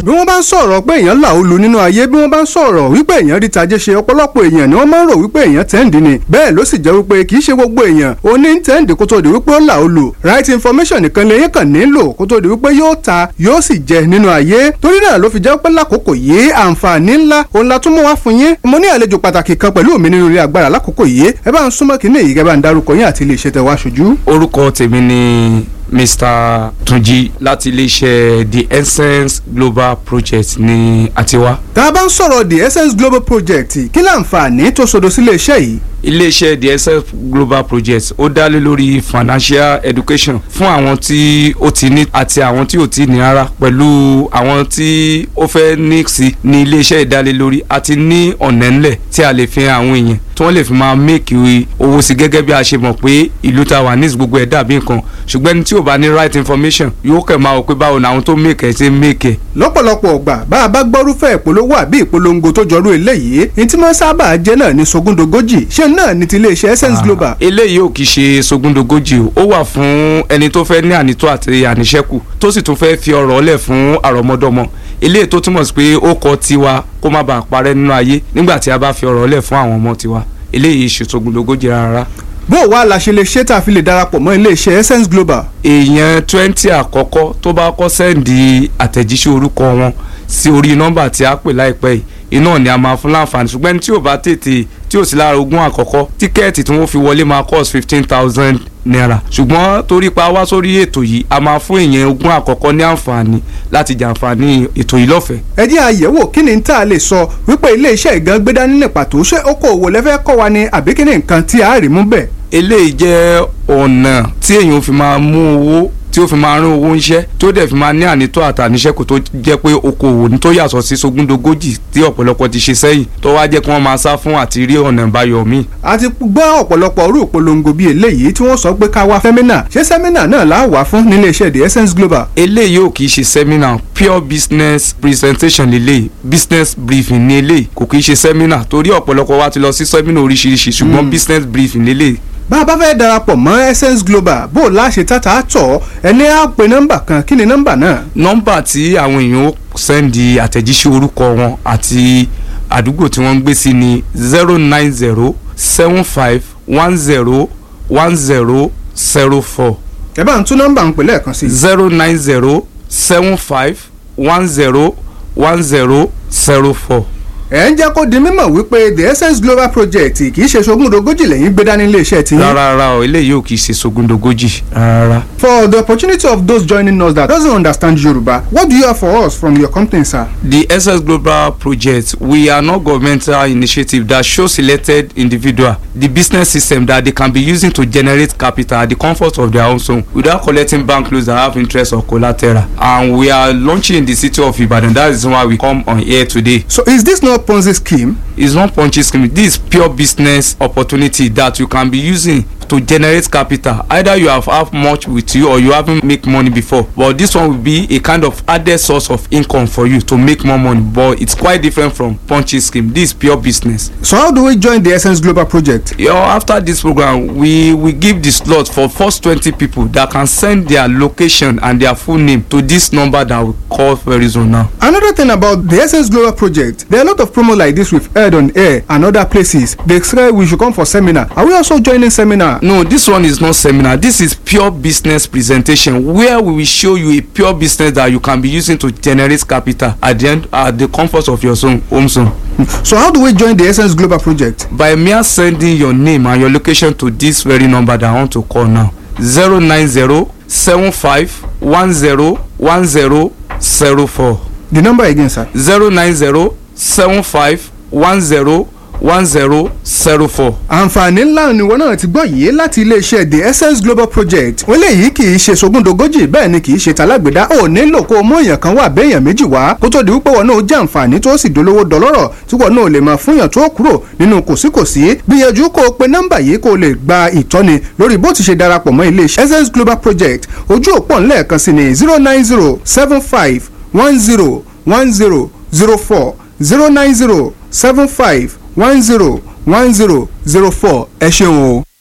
bí wọ́n bá ń sọ̀rọ̀ pé èèyàn là ó lu nínú ayé bí wọ́n bá ń sọ̀rọ̀ wípé èèyàn rí tajé ṣe ọ̀pọ̀lọpọ̀ èèyàn ni wọ́n máa ń rò wípé èèyàn tẹ́ǹdì ni bẹ́ẹ̀ ló sì jẹ́ wípé kì í ṣe gbogbo èèyàn ó ní tẹ́ǹdì kó tó di wípé ó là ó lu right information nìkan lèyìn kàn nílò kó tó di wípé yóò ta yóò sì jẹ nínú ayé torí náà ló fi jẹ́ pé lákòókò yìí àǹfààní ńlá òun la tún mú wá fún yín mo ní àlejò pàtàkì kan pẹ̀lú mi nínú ilé agbára lákòókò yìí ẹ bá ń súnmọ́ kínní yìí kẹ́ bá ń darúkọ yín àti ilé iṣẹ́ tẹ wá ṣojú. orúkọ tèmi ni mr tunji láti iléeṣẹ́ the essence global project ní àtiwá. tá a bá ń sọ̀rọ̀ the essence global project kí láǹfààní tó sodo sí iléeṣẹ́ yìí iléeṣẹ́ the essence global project ó dá lé lórí financial education fún àwọn tí ó ti ní àti àwọn tí ò ti ní rárá pẹ̀lú àwọn tí ó fẹ́ ní sí ní iléeṣẹ́ ìdálé lórí àti ní ọ̀nà ńlẹ̀ tí a lè fi hàn àwọn èèyàn tí wọ́n lè fi máa make owó sí gẹ́gẹ́ bí a ṣe mọ̀ pé ìlú ta wà ní gbogbo ẹ̀ dàbí nǹkan ṣùgbọ́n ẹni tí ò bá ní right information yóò kẹ̀ máa wò pé báwo ni àwọn tó make ẹ̀ ṣe make ẹ̀. lọ́pọ̀lọpọ̀ ọgbà bá a bá gbọ́rúfẹ́ ìpolówó àbí ìpolongo tó jọrú eléyìí ní tí wọ́n sábà jẹ́ náà ní sogúndogójì ṣé náà ní ti iléeṣẹ́ essence global. eléyìí ò kì í ṣe sogúndogójì o ó wà fún ẹni tó fẹ́ ní ànító àti àníṣẹ́kù tó sì tún fẹ́ fi ọ̀rọ̀ lẹ̀ fún àrọ́mọdọ́mọ eléyìí tó túmọ̀ sí pé ó kọ tiwa kó má bàa parẹ́ nínú ayé nígbà tí a bá fi ọ̀rọ̀ lẹ̀ fún àwọn ọmọ tiwa eléyìí ṣe sogúndogójì rárá bó o wá la ṣe lè ṣe tá a fi lè darapọ̀ mọ́ iléeṣẹ́ essence global. èèyàn twenty àkọ́kọ́ tó bá kọ́ sẹ́ǹdì àtẹ̀jíṣẹ́ orúkọ wọn sí orí nọ́mbà tí a pè láìpẹ́ yìí iná ni a máa fún láǹfààní ṣùgbọ́n ẹni tí ò bá tètè tí ò sí lára ogún àkọ́kọ́ tíkẹ́ẹ̀tì tí wọ́n fi wọlé máa cost fifteen thousand naira ṣùgbọ́n torí pa wá sórí ètò yìí a máa fún èèyàn ogún àkọ́kọ́ ní àǹfààní láti jàǹfààní ètò yìí lọ́fẹ̀ẹ́. ẹ jẹ́ àyẹ̀wò kí ni tá a lè sọ wípé iléeṣẹ́ ìgan gbé dání ní pàtó ṣé okòòwò lẹ́fẹ́ kọ́ wa ni àbí kí ni nǹkan tí a rí mú bẹ̀. eléyìí jẹ́ ọ̀nà tí èèyàn fi máa mú owó tí ó fi máa rán owó ńṣẹ́ tí ó dẹ̀ fi máa ní ànító àtàníṣẹ́kù tó jẹ́ pé okòwò ní tó yàtọ̀ sí sogúndogójì tí ọ̀pọ̀lọpọ̀ ti ṣe sẹ́yìn tó wá jẹ́ kí wọ́n máa sá fún àti rí ọ̀nà ìbáyọ̀ míì. a ti gbọ́ ọ̀pọ̀lọpọ̀ orú ìpolongo bíi eléyìí tí wọ́n sọ pé ká wá sẹ́mínà ṣé sẹ́mínà náà là á wà fún nílé iṣẹ́ the essence global. eléyìí ò kì í ṣe sẹ́mínà pure business presentation lélẹ̀ business briefing ní eléyìí kò kì í ṣe sẹ́mínà torí ọ̀pọ̀lọpọ̀ wa ti lọ sí sẹ́mínà oríṣiríṣi ṣùgbọ́n business briefing lélẹ̀ bá a bá fẹ́ darapọ̀ mọ́ essence global bó o láṣẹ tata tọ̀ ẹni á pe nọ́mbà kan kí ni nọ́mbà náà. nọ́mbà tí àwọn èèyàn ó sẹ́ndì àtẹ̀jíṣẹ́ orúkọ wọn àti àdúgbò tí wọ́n ń gbé sí ni zero nine zero seven five one zero one zero zero four. ẹ bá ń tún nọ́mbà ń pè lẹ́ẹ̀kan sí. zero nine zero seven five one zero one zero zero four ẹ ń jẹ́ kó di mímọ̀ wípé the essence global project kì í ṣe sogúndogójì lẹ́yìn gbé dání iléeṣẹ́ tí. rárá rárá o eléyìí ò kì í ṣe sogúndogójì rárá. for the opportunity of those joining us that doesn't understand Yoruba what do you have for us from your company sir. the essence global project we are not governmental initiative that show selected individual the business system that they can be using to generate capital at the comfort of their own home without collecting bank loans that have interest or collateral and we are launching in the city of Ibadan that is why we come on here today. so is this not Ponzi scheme. It's not Ponzi scheme. This is pure business opportunity that you can be using to generate capital. Either you have have much with you or you haven't make money before. But this one will be a kind of added source of income for you to make more money. But it's quite different from Ponzi scheme. This is pure business. So how do we join the Essence Global project? You know, after this program, we we give the slot for first twenty people that can send their location and their full name to this number that we call very soon now. Another thing about the Essence Global project, there are a lot of promo like this we've heard on air and other places. They say we should come for seminar. Are we also joining seminar? No, this one is not seminar. This is pure business presentation where we will show you a pure business that you can be using to generate capital at the end at the comfort of your zone, home zone. So how do we join the Essence Global project? By mere sending your name and your location to this very number that I want to call now. zero nine zero seven five one zero one zero zero four The number again, sir. zero nine zero seven five one zero one zero zero four. àǹfààní ńlá ni wọn náà ti gbọ́ yìí láti iléeṣẹ́ the essence global project wọ́n léyìí kì í ṣe sogúndogójì bẹ́ẹ̀ ni kì í ṣe talágbèdá ò nílò kó o mú èèyàn kan wà béèyàn méjì wá kó tó di wípé wọn náà jẹ́ àǹfààní tó sì dolówó dọlọ́rọ̀ tí wọn náà lè máa fúnyàn tó kúrò nínú kòsíkòsí gbìyànjú kó o pe nọ́mbà yìí kó o lè gba ìtọ́ni lórí bó ti ṣe darapọ̀ mọ́ iléeṣẹ́ essence global project ojú òpó ńlẹ̀ẹ̀kan sí ni zero nine zero seven five one zero one zero zero four zero nine zero seven five one zero one zero zero four ẹ ṣeun o.